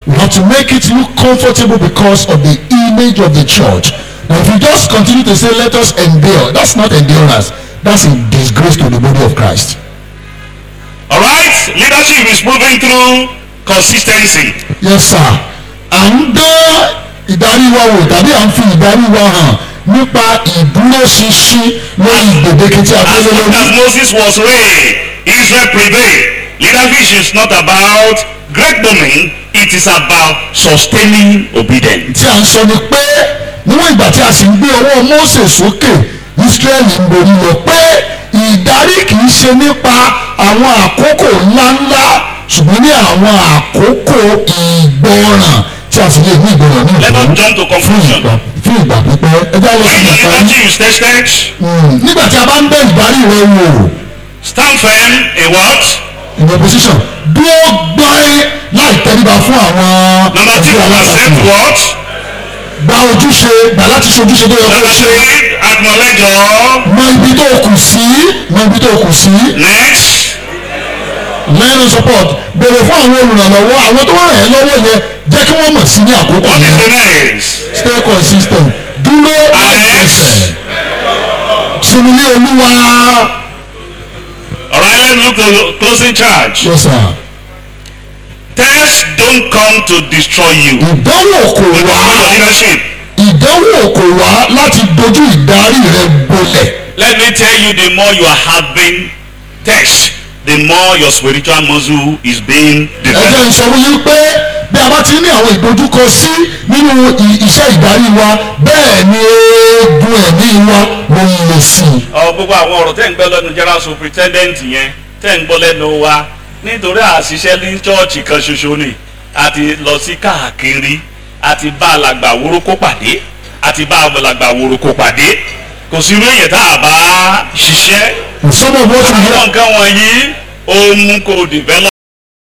We have to make it look comfortable because of the image of the church. Now, if you just continue to say, let us endure, that's not endurance. That's a disgrace to the body of Christ. All right, leadership is moving through consistency. Yes, sir. À ń dán ìdarí wa wò tàbí à ń fi ìdarí wa hàn nípa ìdúróṣinṣin lórí gbèdéke tí a As fẹ́ lé long as lórí. Moses was reigning, Israel prevailed. Leadership is not about great domain, it is about sustaining obedience. tí a ń sọ ni pé níwọ̀n ìgbà tí a sì ń gbé ọwọ́ Mósè sókè Ísírẹ́lì ń borí lọ pé ìdarí kì í ṣe nípa àwọn àkókò ńláńlá ṣùgbọ́n ní àwọn àkókò ìgbọràn tí a sì lè ní ìgbọràn ní Let us ìlú jump to fún conclusion. ìgbà fún ìgbà pípẹ́ ẹ já lọ sí When your ìgbà leadership is tested, Mm, nígbà tí a bá ń bẹ ìdarí rẹ wò stand firm in what? in opposition dúró gbọ́n láì tẹríba fún àwọn Number two, ẹgbẹ́ accept alátakò what? gba ojúṣe gbà láti ṣe ojúṣe tó yẹ kó Number ṣe. three, acknowledge your mọ ibi tó kù sí mọ ibi tó kù sí next. learn and support béèrè fún àwọn olùrànlọ́wọ́ àwọn tó ràn ẹ́ lọ́wọ́ yẹn jẹ́ kí wọ́n mọ̀ sí ní àkókò What is yẹn the next? stay consistent dúró ẹsẹ̀ sinmi ní olúwa All right, let's look at the closing charge. yes sir Tests don't come to destroy you. ìdánwò kò But wá your leadership. ìdánwò kò wá láti dojú ìdarí rẹ bolẹ̀ Let me tell you, the more you are having tests, the more your spiritual muscle is being ẹ jẹ́ developed. n sọ fún yín pé bí a bá ti ní àwọn ìdojúkọ sí nínú i- iṣẹ́ ìdarí wa bẹ́ẹ̀ ni eegun ẹ̀mí wa ló ń le sí i. ọ gbogbo àwọn ọ̀rọ̀ tẹ́ ń gbọ́ lẹ́nu general superintendent yẹn tẹ́ ń gbọ́ lẹ́nu wa nítorí àṣìṣe ní chọ́ọ̀chì kan ṣoṣo ni a ti lọ sí káàkiri a ti bá alàgbà wórókó pàdé a ti bá alàgbà wórókó pàdé kò sí irú èyàn tá a bá ṣiṣẹ́ some of what we hear àwọn nǹkan wọ̀nyí ó mú kó develop